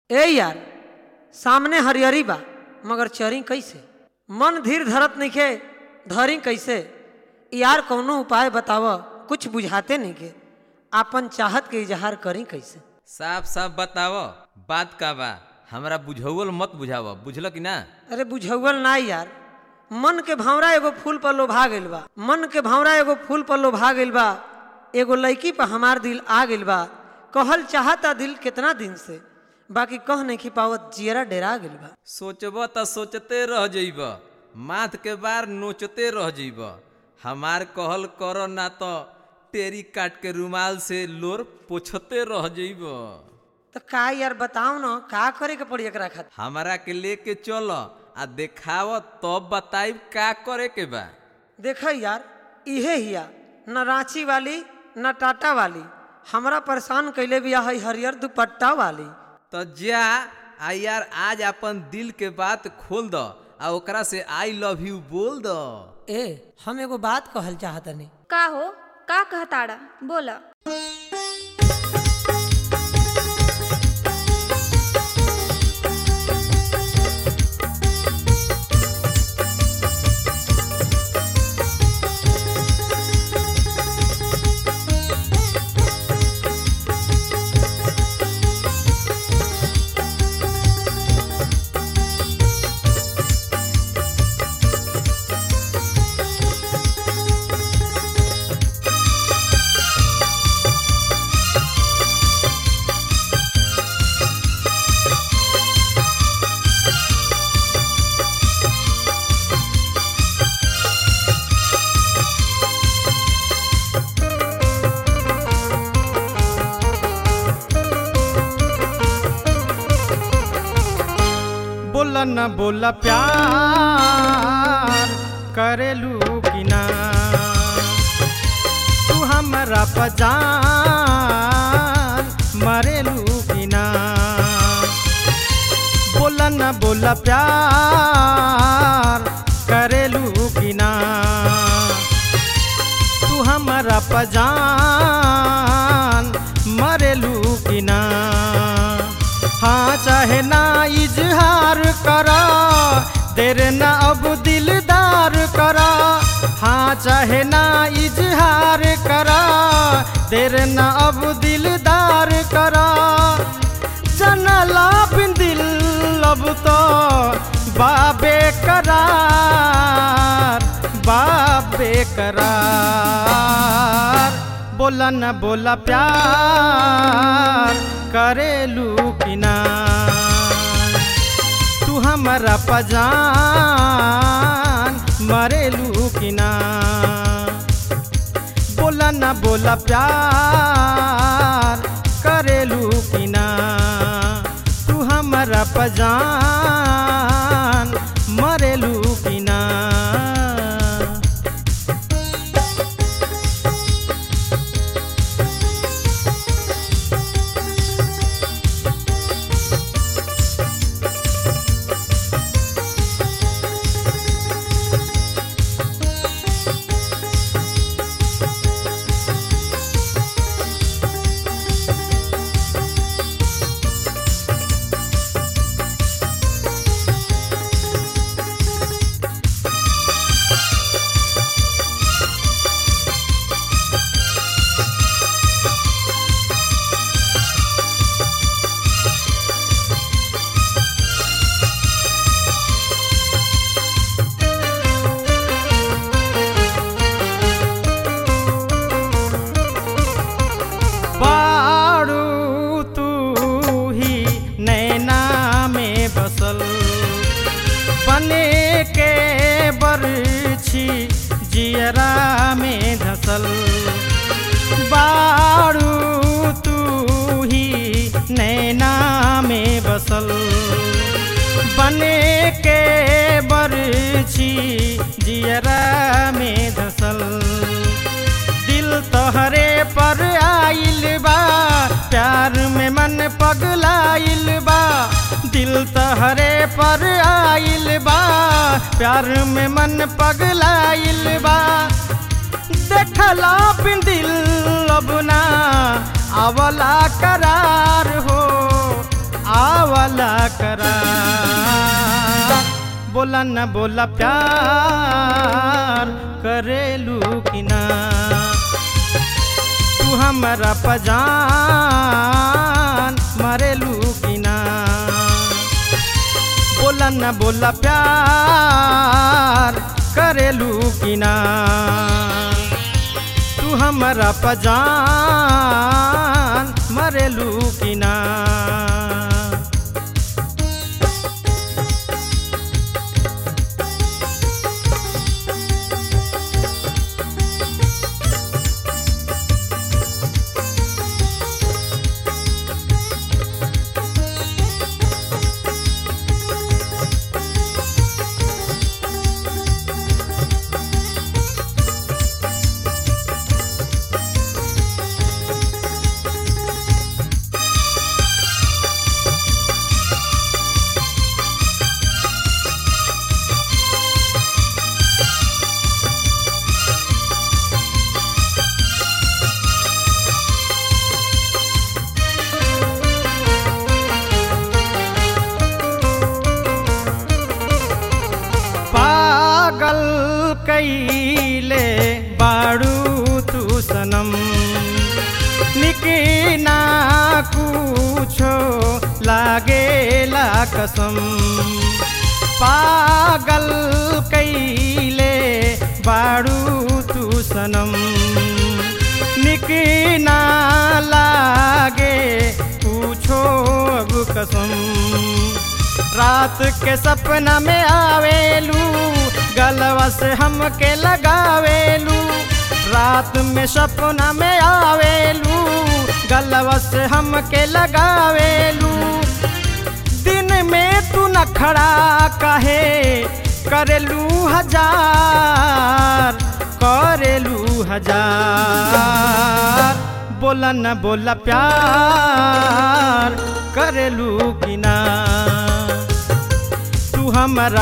ए यार सामने हरियरी बा मगर चरी कैसे मन धीर धरत नइखे धरी कैसे यार कौनो उपाय बताव कुछ बुझाते नइखे आपन चाहत के इजहार करी कैसे साफ साफ बताव बात का बा हमरा बुझौल मत बुझाव बुझल कि ना अरे बुझौल ना यार मन के भावरा एगो फूल पर लोभा गइल बा मन के भावरा एगो फूल पर लोभा गइल बा एगो लड़की पर हमार दिल आ गइल बा कहल चाहता दिल कितना दिन से बाकी कह नहीं की पावत जियरा डेरा गइल बा सोचब त सोचते रह जइब माथ के बार नोचते रह जइब हमार कहल कर ना तो टेरी काट के रुमाल से लोर पोछते रह जइब तो का यार बताओ न का करे के पड़ी एकरा खातिर हमारा के लेके चल आ देखाव तब बताइब का करे के बा देख यार इहे हिया न रांची वाली न टाटा वाली हमरा परेशान कैले बिया है हरियर दुपट्टा वाली तो जा आ यार आज अपन दिल के बात खोल द आ ओकरा से आई लव यू बोल द ए हम एगो बात कहल चाहतनी का हो का कहताड़ा बोला बोला न बोला प्यार करेलू कि ना तू हमरा पजान मरेलू कि ना बोला न बोला प्यार करेलू कि ना तू हमरा पजान मरेलू कि ना हाँ चाहे ना इजहार करा देर ना अब दिलदार करा हाँ चाहे ना इजहार करा देर ना अब दिलदार करा जनला बिन दिल अब तो बाबे करार बाबे करार बोला न बोला प्यार करेलू कि ना तू हमारा पजान मरेलू कि ना बोला न बोला प्यार करेलू कि ना तू हमारा पजान मरेलू कि ना बाड़ू तू ही नैना में बसल बने के बरछी जियरा में धसल बाड़ू तू ही नैना में बसल बने के बरछी जियरा में धसल दिल तोहरे पर आइल बा प्यार में मन पगलाइल बा दिल तोहरे पर आइल बा प्यार में मन पगलाइल बा देखला बिन दिल अब ना आवला करार हो आवला वाला करा बोला न बोला प्यार करेलू कि ना तू हमारा पजान मरेलू कि ना बोला न बोला प्यार करेलू कि ना तू हमारा पजान मरेलू कि ना पागल कैले बाड़ू तू सनम निकिना कुछो लागेला कसम पागल कैले बाड़ू तू सनम निकिना लागे पूछो अब कसम रात के सपना में आवेलू गलवा से हमके लगावेलू रात में सपना में आवेलू गलवा से हमके लगावेलू दिन में तू न खड़ा कहे करेलू हजार करेलू हजार बोला न बोला प्यार करेलू कि ना तू हमारा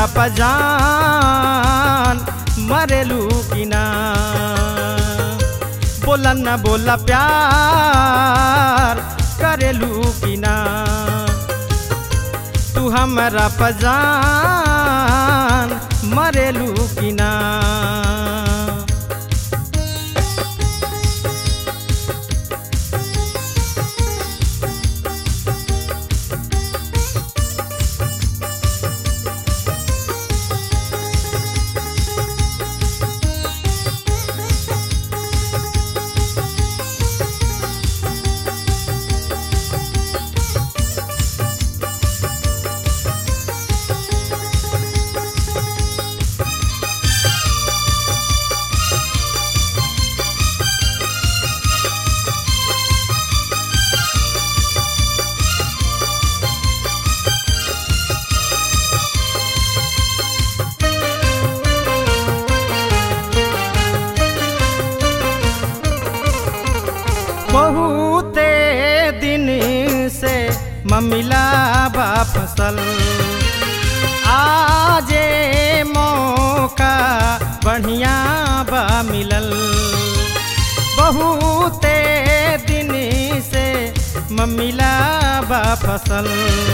पजान मरेलू कि ना बोला न बोला प्यार करेलू कि ना तू हमारा पजान मरेलू कि ना बहुते दिन से ममिला बा फसल आजे मौका बढ़िया बा मिलल बहुते दिन से ममिला बा फसल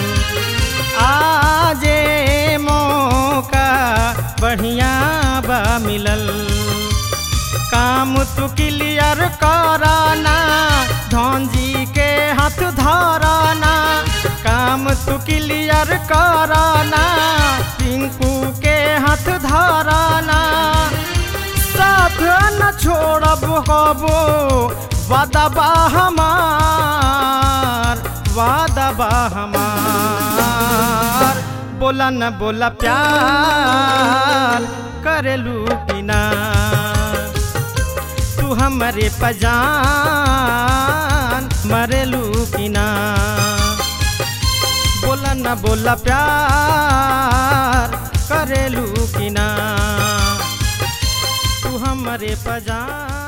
आजे मौका बढ़िया बा मिलल काम तू क्लियर कराना धन जी के हाथ धराना काम तू क्लियर कराना टिंकू के हाथ धराना साथ न छोड़ब कबो वादा बा हमार वादा बा हमार बोला न बोला प्यार करेलू बिना तू हमरे पजान मरेलू कि ना बोला न बोला प्यार करेलू कि ना तू हमरे पजान